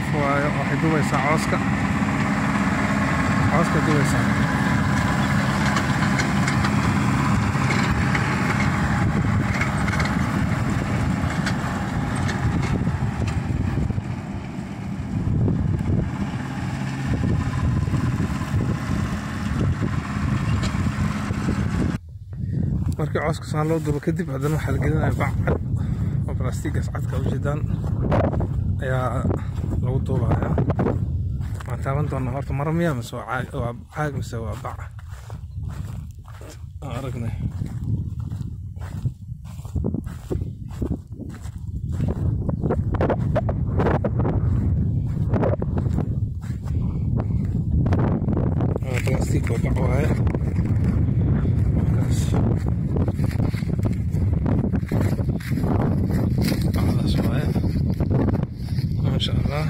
qof waayo waxay dubaysaa cooska cooska dubaysaa markii cooska saan loo dubo kadib haddana waxaa la gelinaya bac cad oo balastigas cadka ujeedaan ayaa lagu duubayaa waan taaban doonaa horta mara miya mise waa caag waa caag mise waa bac aan aragnay waa plastic waa bac waaye markaas bacdaas waaye maasha allah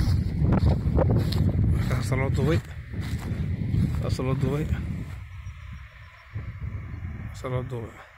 markaas loo dubay saas loo dubay saas loo dubay